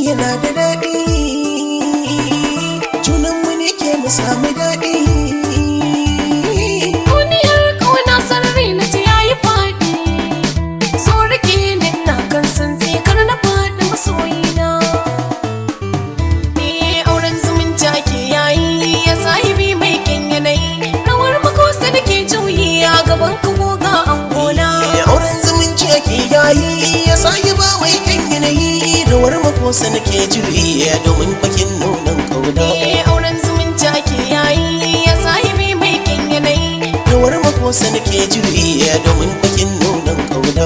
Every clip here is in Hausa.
yana da daɗi junanmu ne ke mu sami daɗi Duniyar ƙauna sarari na ta yayi faɗi So rike ni na kan san kar na faɗi masoyina Eh auren zumunci ake yayi ya sahibi mai kyan yanayi Rawar makosa da ke juyi a gaban kawo ga angona Eh, auren zumunci ake yayi ya sake ba mai kan yanayi rawar makosa nake juyi domin kwakin nunan kauna Eh auren zumunci ake yayi ya sahibi mai kyan yanayi rawar makosa nake juyi domin kwakin nunan kauna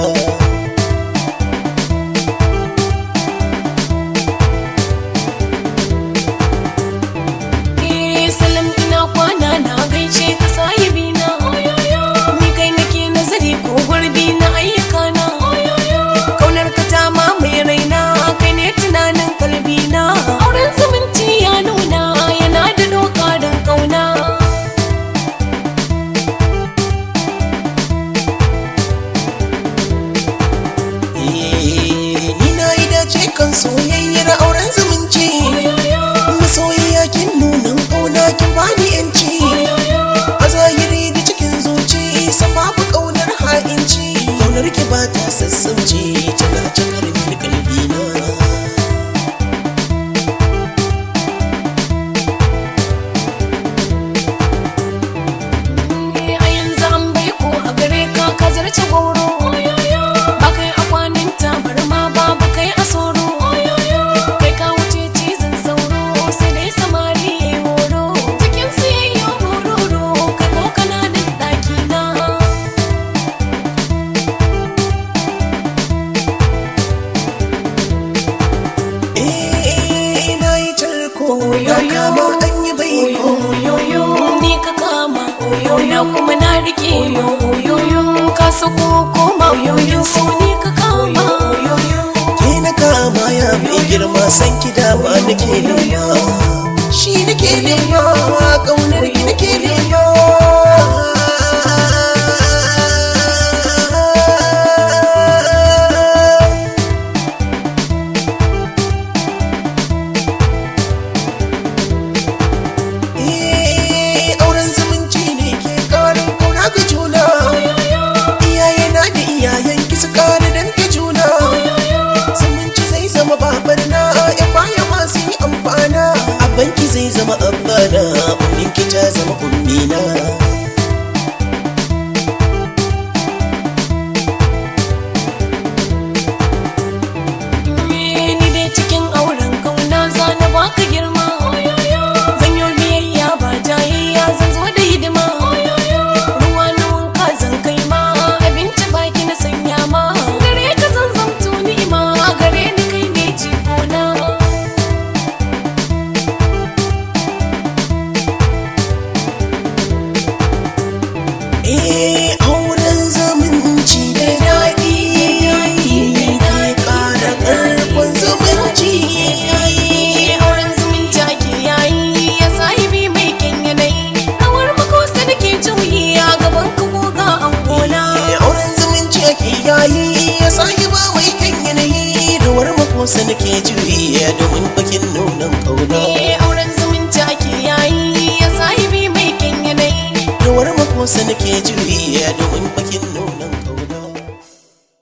Eh salam ina kwana na gaishe ka sahibi na Ni kai nake nazari ko gurbi na ayyuka na Kaunar ka ta mamaye raina kai ne tunanin kalbi na Auren zumunci ya nuna yana da dokarin kauna Eh, ni na yi dace kan soyayyar auren zumunci masoyiya kin nunan kauna kin bani yanci a zahiri da cikin zuci sababu kaunar ha'inci kaunar ki ba ta sassauci tana cikar mini kalbina Eh, A yanzu an bai ko a gare ka ka zarce goro Ba kai a kwanin tabarma ba ba kai a soro Kai ka wuce cizon sauro sai dai samari ya yi horo Cikin su ya yi bororo kai ko kana da ɗaki na eh na yi tarko ya kama an yi baiko Oyoyo ni ka kama Oyoyo kuma na rike Oyoyo ka sako koma Oyoyo so ni ka kama Oyoyo ke na kama ya mai girma san ki dama nake nema shi nake nema kaunar ki nake nema Eh, auren zumunci ne ke karin kauna ga juna iyaye na da iyayen ki su kara danke juna zumunci zai zama babar na ya baya masu yi amfana abanki zai zama abana ummin ki ta zama ummina ni dai cikin auren kauna za na baka girma zan yi biyayya ba jayayya zan zo da hidima ruwa na wanka zan kai ma abinci baki na sanya ma gare ka zan zamto ni'ima gare ni kai ne jikona eh auren zumunci da daɗi ke ƙara ƙarfin zumunci auren zumunci ake yayi ya sahibi mai kyan yanayi rawar makosa da ke juyi a gaban ka goga angona Eh, auren zumunci ake yayi ya sake ba mai kan yanayi rawar makosa nake juyi domin bakin nunan kauna Eh, auren zumunci ake yayi ya sahibi mai kyan yanayi rawar makosa nake juyi domin bakin